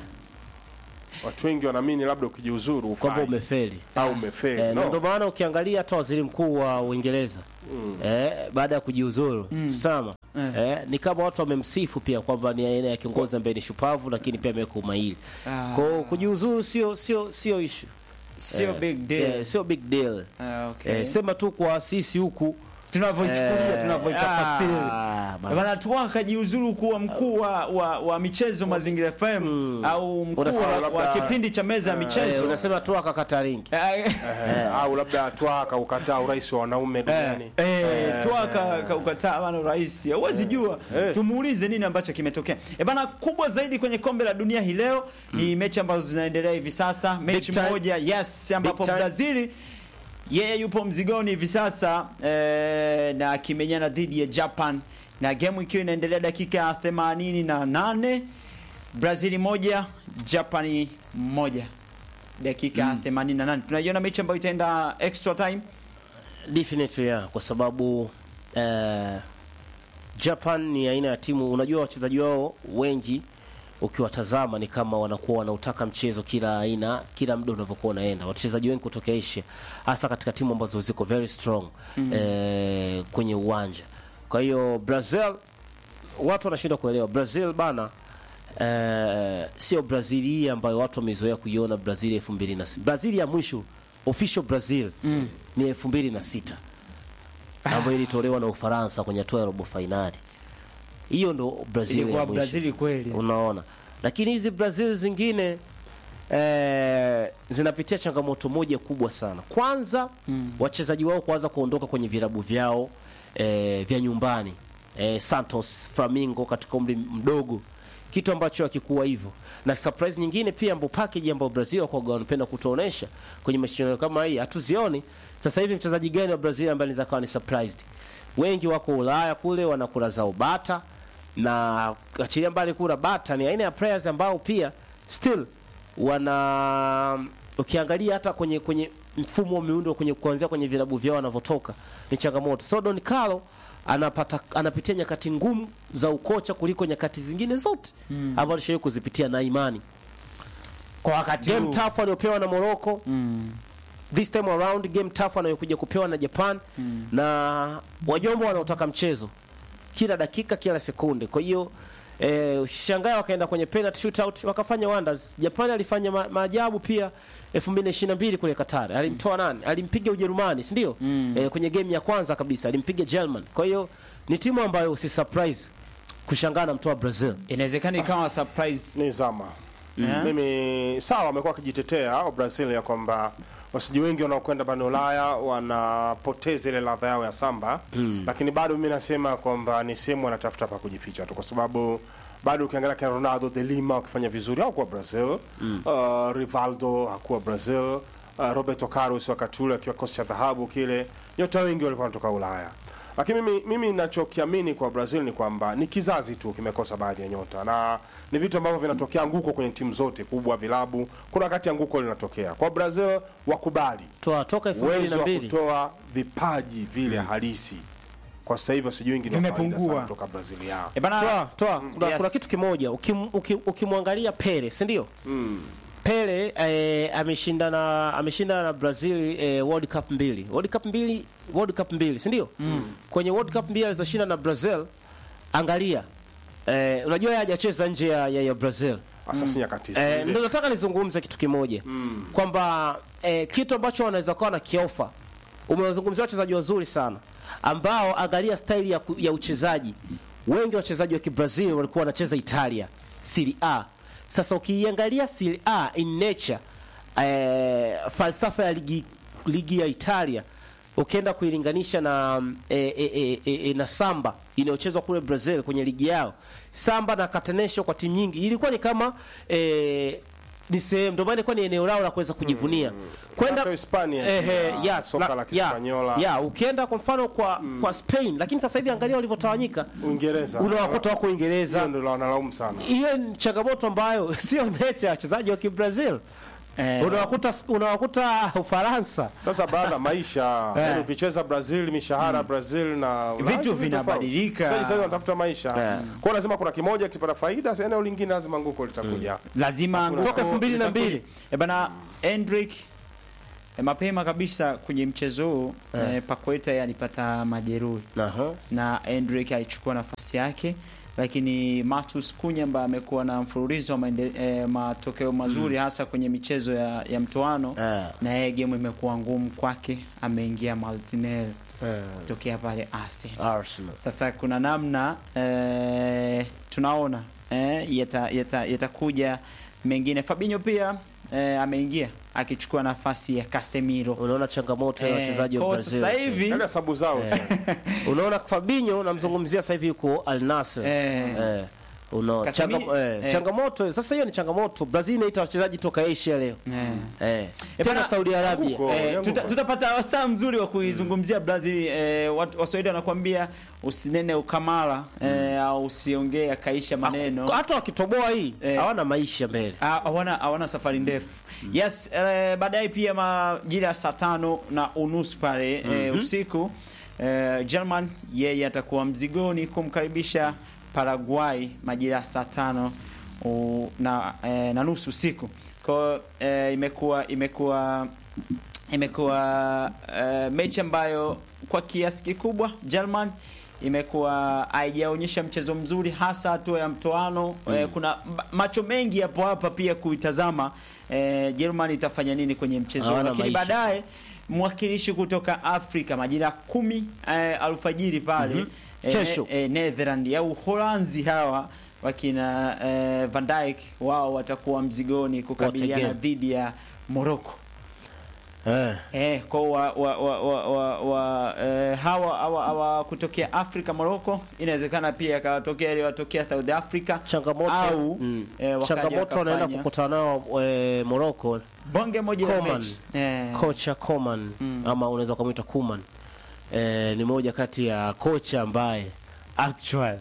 Watu wengi wanaamini labda ukijiuzuru kwamba ufai umefeli au umefeli. Eh, na No. ndio maana ukiangalia hata waziri mkuu wa Uingereza eh, baada ya kujiuzuru sama Eh. eh, ni kama watu wamemsifu pia kwamba ni aina ya kiongozi ambaye ni shupavu, lakini pia ameweka umahiri. Ah. Kwa hiyo kujiuzuru sio sio sio issue, Sio Eh, big deal. eh, sio big deal. Ah, okay. Eh, sema tu kwa sisi huku tunavyoichukulia eh, tunavyoitafasiri ah, bana. bana tu akajiuzuru kuwa mkuu wa, wa, wa michezo Mazingira FM au mkuu Unasema wa, wa labda- kipindi cha meza ya Eh, michezo unasema tu akakata ringi Eh, Eh, au labda twaka ukataa urais wa wanaume duniani. Eh, twaka ka- ukataa bana rais huwezi jua Eh. tumuulize nini ambacho kimetokea e bana kubwa zaidi kwenye kombe la dunia hii leo ni mechi ambazo zinaendelea hivi sasa mechi time. moja yes ambapo time. brazili yeye yupo mzigoni hivi sasa eh, na akimenyana dhidi ya japan na gemu ikiwa inaendelea dakika ya 88 brazili moja japani moja dakika ya 88 tunaiona mechi ambayo itaenda extra time definitely yeah, kwa sababu eh, Japan ni aina ya timu, unajua wachezaji wao wengi ukiwatazama ni kama wanakuwa wanautaka mchezo kila aina, kila muda unavyokuwa unaenda. Wachezaji wengi kutoka Asia, hasa katika timu ambazo ziko very strong eh, kwenye uwanja. Kwa hiyo Brazil, watu wanashindwa kuelewa Brazil bana eh, sio Brazil hii ambayo watu wamezoea kuiona Brazil elfu mbili na sita. Brazil ya mwisho official Brazil ni elfu mbili na sita ambayo ilitolewa na Ufaransa kwenye hatua ya robo fainali. Hiyo ndo Brazil ilikuwa ya mwisho. brazili kweli Unaona, lakini hizi Brazil zingine eh, zinapitia changamoto moja kubwa sana. Kwanza wachezaji wao kuanza kuondoka kwenye vilabu vyao eh, vya nyumbani eh, Santos, Flamingo katika umri mdogo, kitu ambacho hakikuwa hivyo. Na surprise nyingine pia ambapo package ambayo Brazil kwa wanapenda kutuonesha kwenye mashindano kama hii hatuzioni. Sasa hivi mchezaji gani wa Brazil ambaye anaweza kuwa ni surprised? Wengi wako Ulaya kule wanakula zao bata na achilia mbali kula bata ni aina ya players ambao pia still wana ukiangalia hata kwenye kwenye mfumo wa miundo kwenye kuanzia kwenye vilabu vyao wanavyotoka ni changamoto. So Don Carlo anapata anapitia nyakati ngumu za ukocha kuliko nyakati zingine zote mm. ambazo alishawahi kuzipitia na imani. kwa wakati Game huu tough aliyopewa na Morocco Mm. this time around game tough anayokuja kupewa na Japan na wajombo wanaotaka mchezo kila dakika kila sekunde. Kwa hiyo eh, usishangae wakaenda kwenye penalty shootout wakafanya wonders. Japan alifanya ma maajabu pia 2022 kule Qatar. Alimtoa nani? Alimpiga Ujerumani, si ndio? Eh, kwenye game ya kwanza kabisa alimpiga German. Kwa hiyo ni timu ambayo si surprise kushangaa na mtoa Brazil. inawezekana ikawa surprise ni zama Yeah. mimi sawa wamekuwa wakijitetea au Brazil ya kwamba wachezaji wengi wanaokwenda barani Ulaya wanapoteza ile ladha yao ya samba lakini bado mimi nasema kwamba ni sehemu wanatafuta pa kujificha tu kwa sababu bado ukiangalia kina Ronaldo de Lima wakifanya vizuri hakuwa Brazil uh, Rivaldo hakuwa Brazil uh, Roberto Carlos wakati ule akiwa kikosi cha dhahabu kile nyota wengi walikuwa wanatoka Ulaya lakini mimi mimi ninachokiamini kwa Brazil ni kwamba ni kizazi tu kimekosa baadhi ya nyota, na ni vitu ambavyo vinatokea anguko kwenye timu zote kubwa, vilabu. Kuna wakati anguko linatokea kwa Brazil, wakubali Toa toka uwezo wa 2002 kutoa vipaji vile halisi. Kwa sasa hivi wachezaji wengi ni wa kawaida Vimepungua. sana kutoka Brazil yao. e bana toa toa kuna, yes. kuna kitu kimoja ukim, ukim, ukimwangalia Pele si ndio Pele eh, ameshinda ameshinda na Brazil eh, World Cup mbili World Cup mbili World Cup mbili si ndio kwenye World Cup mbili alizoshinda na Brazil angalia eh, unajua yeye hajacheza nje ya, ya, ya Brazil Sasa si nyakati Eh, zile. ndio nataka nizungumze kitu kimoja kwamba eh, kitu ambacho wanaweza kuwa na kiofa. Umewazungumzia wachezaji wazuri sana ambao, angalia staili ya, ku- ya uchezaji. Wengi wachezaji wa Kibrazil walikuwa wanacheza Italia Serie A. Sasa ukiiangalia Serie A in nature, eh, falsafa ya ligi, ligi ya Italia ukienda kuilinganisha na mm, e, e, e, e, e, na samba inayochezwa kule Brazil kwenye ligi yao, samba na catenaccio kwa timu nyingi ilikuwa ni kama e, ni sehemu, ndio maana ilikuwa ni eneo lao la kuweza kujivunia kwenda Hata Hispania ehe, pia, yes, soka na- la ya, Kispanyola. ya, ukienda kwa mfano kwa kwa Spain, lakini sasa hivi angalia walivyotawanyika, Uingereza. unawakuta wako Uingereza. Hiyo ndio wanalaumu sana. Hiyo ni changamoto ambayo sio nature ya wachezaji wa Kibrazil. Eh, Unawakuta unawakuta Ufaransa Sasa baada maisha, Eh. yaani ukicheza Brazil, mishahara Brazil na Ulaya, Vitu ni vinabadilika. tofauti. Sasa sasa wanatafuta maisha. Eh. Kwa hiyo lazima kuna kimoja kipata faida, sasa eneo lingine lazima nguko litakuja. lazima Hakuna- nguko Toka elfu mbili na litakuja. mbili. Eh, bana Hendrick eh, mapema kabisa kwenye mchezo huu Eh. eh, Paqueta yeye alipata majeruhi Aha. na Hendrick alichukua nafasi yake, lakini Matus Kunya ambaye amekuwa na mfululizo wa maende, eh, matokeo mazuri hasa kwenye michezo ya, ya mtoano Eh, na yeye game imekuwa ngumu kwake, ameingia Martinelli eh, tokea pale Arsenal. Arsenal. Sasa kuna namna eh, tunaona eh, yata- yata- yatakuja mengine. Fabinho pia eh, ameingia akichukua nafasi ya Casemiro. Unaona changamoto ya Eh, wachezaji wa kwa Brazil. sasa hivi Yaani hesabu zao. Unaona Fabinho namzungumzia sasa hivi yuko Al Nassr. Eh. Eh. Unaona Kasemi- changam, eh, eh. changamoto sasa hiyo ni changamoto. Brazil inaita wachezaji toka Asia leo. eh, Eh. Eh, Tena bana, Saudi Arabia. huko. Eh, yangu tuta, kwa- tutapata wasaa mzuri wa kuizungumzia Brazil. Eh, watu- Waswahili wanakuambia usinene ukamala eh, au usiongee akaisha maneno. Hata wakitoboa hii Eh. hawana maisha mbele. Ah, hawana hawana safari ndefu yes eh, baadaye pia majira ya saa tano na unusu pale eh, usiku eh, German yeye atakuwa mzigoni kumkaribisha Paraguay majira ya saa tano u- na, eh, na nusu usiku kwao eh, imekuwa imekuwa imekuwa eh, mechi ambayo kwa kiasi kikubwa German imekuwa haijaonyesha mchezo mzuri hasa hatua ya mtoano eh, kuna ma- macho mengi yapo hapa pia kuitazama eh, German itafanya nini kwenye mchezo huu. Hawana lakini maisha. baadaye mwakilishi kutoka Afrika majira ya kumi eh, alfajiri pale eh, Kesho. eh, Netherland au Uholanzi hawa wakina eh, Van Dijk wao watakuwa mzigoni kukabiliana Wategea. dhidi ya Morocco. Eh. Eh, kwa wa, wa, wa, wa, wa, wa eh, hawa, hawa, hawa kutokea Afrika Morocco inawezekana pia yakawatokea iliyowatokea South Africa Changamoto au mm. eh, wakaja changamoto wanaenda wakafanya kukutana nao eh, Morocco bonge moja la Coman. mechi eh, kocha Coman ama unaweza ukamwita Kuman eh, ni moja kati ya kocha ambaye actual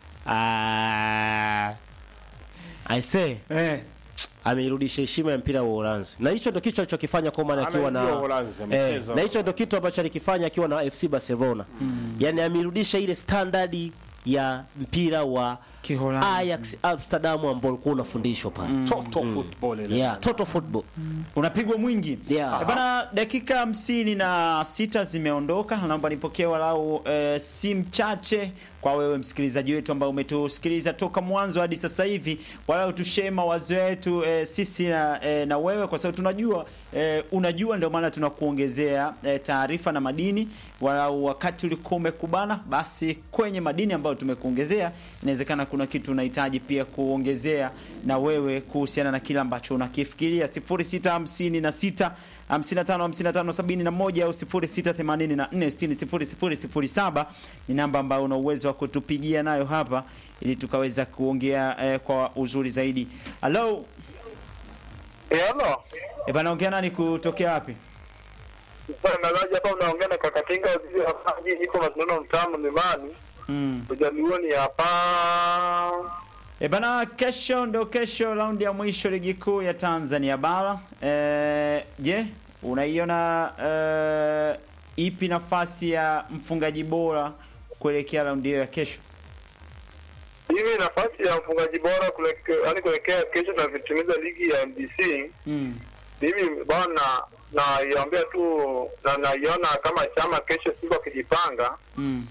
ah, I say eh, ameirudisha heshima ya mpira wa Uholanzi, na hicho ndio kitu alichokifanya Coman akiwa na Anaijua Uholanzi, amecheza. eh, na hicho ndio kitu ambacho alikifanya akiwa na FC Barcelona mm. Yani ameirudisha ile standard ya mpira wa Kiholanzi. Ajax Amsterdam ambao ulikuwa unafundishwa pale Total football ile. yeah, total football unapigwa mwingi Yeah. Eh, bana dakika hamsini na sita zimeondoka naomba nipokee walau eh, simu chache kwa wewe msikilizaji wetu ambao umetusikiliza toka mwanzo hadi sasa hivi walau tushee mawazo yetu eh, sisi na, eh, na wewe kwa sababu tunajua eh, unajua ndio maana tunakuongezea eh, taarifa na madini walau wakati ulikuwa umekubana basi kwenye madini ambayo tumekuongezea inawezekana kuna kitu unahitaji pia kuongezea na wewe kuhusiana na kile ambacho unakifikiria 0656 55 55 71 au 0684 60 0007 ni namba ambayo una uwezo wa kutupigia nayo hapa ili tukaweza kuongea eh, kwa uzuri zaidi. Hello, Halo. eh bana, ongea nani kutokea wapi? Mtangazaji hapa unaongea na Kakatinga waziri wa maji, niko Masindano mtaa Mlimani, Mm. Ujaluoni hapa. E bana, kesho ndio kesho raundi ya mwisho ligi kuu ya Tanzania bara. Eh, je, unaiona eh, ipi nafasi ya mfungaji bora kuelekea raundi hiyo ya kesho? Hivi nafasi ya mfungaji bora kuleke- yaani kuelekea kesho tunavyotimiza ligi ya MBC, Mm. mimi bwana naiambia tu na naiona kama chama kesho siku akijipanga Mm.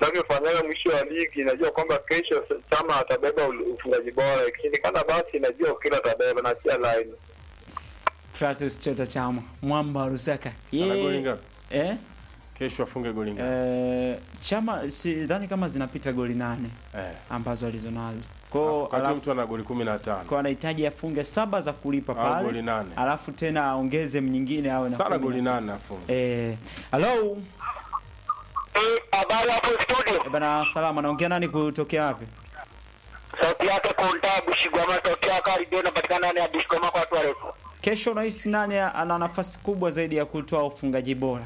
tunavyofanyaga mwisho wa ligi, najua kwamba kesho Chama atabeba ul- ufungaji bora, ikishindikana basi najua Okelo atabeba na sia line. Kratos Chota Chama mwamba wa Lusaka Ana goli Ye, ngapi? eh? Kesho afunge goli ngapi? Eh, Chama sidhani kama zinapita goli nane Eh. ambazo alizonazo kwao, Wakati alafu mtu ana goli 15. kwa anahitaji afunge saba za kulipa Au pale, goli nane. alafu tena aongeze nyingine awe na Sana kumi goli na saba. nane afunge. Eh, hello Habari hapo studio, eh, bana, salama. Naongea nani kutokea wapi? sauti yake Konta Bushigwama, tokea Karibu, inapatikana ndani ya Bushigwama kwa watu warefu. Kesho unahisi nani ana nafasi kubwa zaidi ya kutoa ufungaji bora?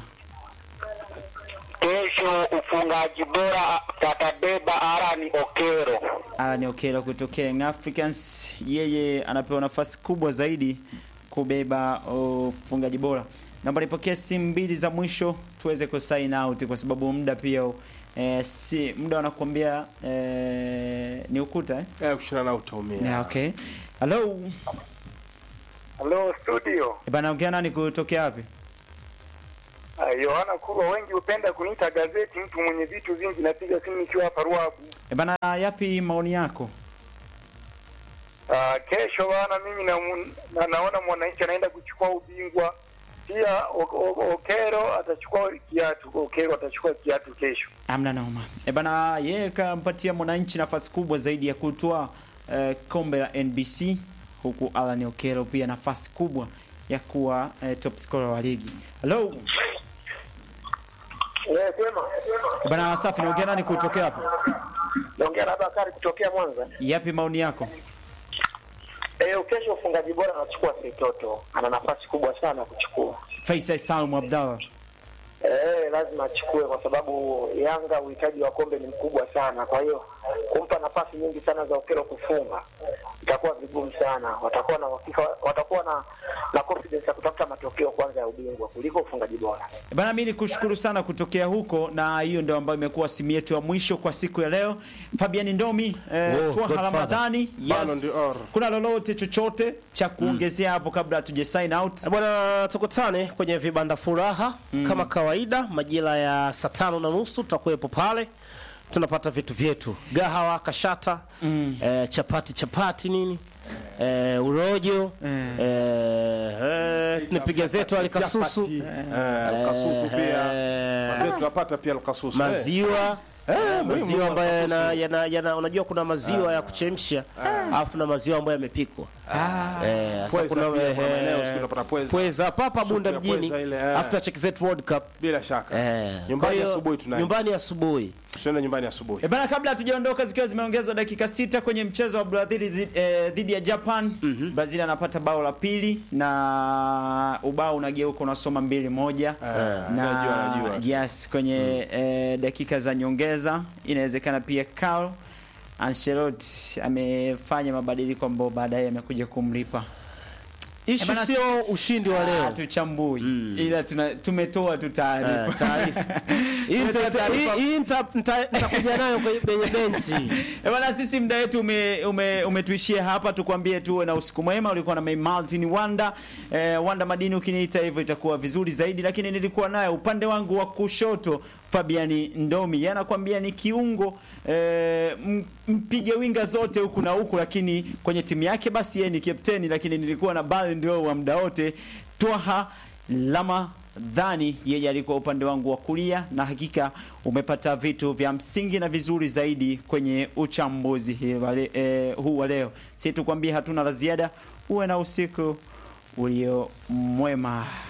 Kesho ufungaji bora tatabeba Arani Okero. Alan Okello kutokea Young Africans, yeye anapewa nafasi kubwa zaidi kubeba ufungaji bora. Naomba nipokee simu mbili za mwisho tuweze ku sign out kwa sababu muda pia eh, si muda wanakuambia eh, ni ukuta eh? Eh, kushindana na utaumia. Yeah, okay. Hello. Halo studio, Eh, bana ongea nani kutokea wapi? Ah, Yohana Kurwa, wengi hupenda kuniita gazeti, mtu mwenye vitu vingi. Napiga simu nikiwa hapa Ruabu. Eh, bana yapi maoni yako? Ah, kesho bana, mimi na, na naona mwananchi anaenda kuchukua ubingwa pia. O- O- Okero atachukua kiatu, Okero atachukua kiatu kesho. Amna noma. E bana, yeye kampatia mwananchi nafasi kubwa zaidi ya kutoa eh, kombe la NBC huku Alan Okello pia nafasi kubwa ya kuwa eh, top scorer wa ligi. Hello. Eh, sema E bana, safi naongea nani kutokea hapo? naongea na Bakari kutokea Mwanza. Yapi maoni yako? Eh, kesho ufungaji bora anachukua Setoto, ana nafasi kubwa sana kuchukua. Faisal Salum Abdallah. Eh, lazima achukue kwa sababu Yanga uhitaji wa kombe ni mkubwa sana. Kwa hiyo kumpa nafasi nyingi sana za Okelo kufunga itakuwa vigumu sana. Watakuwa na uhakika, watakuwa na na confidence ya kutafuta matokeo kwanza ya ubingwa kuliko ufungaji bora. E bana, mimi nikushukuru sana kutokea huko, na hiyo ndio ambayo imekuwa simu yetu ya mwisho kwa siku ya leo. Fabian Ndomi, eh, Oh, Twaha Godfather. Ramadhani, Ballon yes. d'Or. Kuna lolote chochote cha kuongezea hapo kabla hatuja sign out? Eh, Bwana, tukutane kwenye vibanda furaha kama kawaida, majira ya saa tano na nusu tutakuwepo pale, tunapata vitu vyetu, gahawa, kashata, eh, chapati chapati nini eh, urojo eh, eh, tunapiga zetu alikasusu Chapati, eh, alkasusu pia. eh, Wazee tunapata pia alkasusu. maziwa Eh, eh, muhimu maziwa ambayo yana, alkasusu. yana, yana, unajua kuna maziwa ya kuchemsha alafu na maziwa ambayo yamepikwa eh, sasa Pweza kuna pia, kuna eh, maeneo siku unapata pweza. pweza papa Supu bunda ya mjini pweza ile, eh. after check zetu world cup Bila shaka. eh, Nyumbani kwa hiyo, asubuhi tunaenda. nyumbani asubuhi Tunaenda nyumbani asubuhi. E bana, kabla hatujaondoka zikiwa zimeongezwa dakika sita kwenye mchezo wa Brazil zi- eh, dhidi ya Japan. Brazil anapata bao la pili na ubao unageuka unasoma mbili moja najua, na najua. yes kwenye eh, dakika za nyongeza inawezekana pia Carlo Ancelotti amefanya mabadiliko ambayo baadaye amekuja kumlipa. ishu bana, sio ushindi wa Ah, leo tuchambui ila tuna, tumetoa tu taarifa Eh, taarifa Hii nita- Tumetoa taarifa. hii- hii nita- nita- nitakuja nayo kwenye kwenye benchi Eh, Bwana, sisi muda wetu ume, ume, umetuishia hapa. Tukwambie tuwe na usiku mwema. Ulikuwa na May Martin Wanda eh, Wanda Madini, ukiniita hivyo itakuwa vizuri zaidi, lakini nilikuwa naye upande wangu wa kushoto Fabiani Ndomi, yeye anakuambia ni kiungo eh, m- mpige winga zote huku na huku, lakini kwenye timu yake basi yeye ni kapteni, lakini nilikuwa na Ballon d'Or wa muda wote Twaha Lama dhani yeye alikuwa upande wangu wa kulia, na hakika umepata vitu vya msingi na vizuri zaidi kwenye uchambuzi hii wa le- eh, huu wa leo. Si tukwambie hatuna la ziada, uwe na usiku ulio mwema.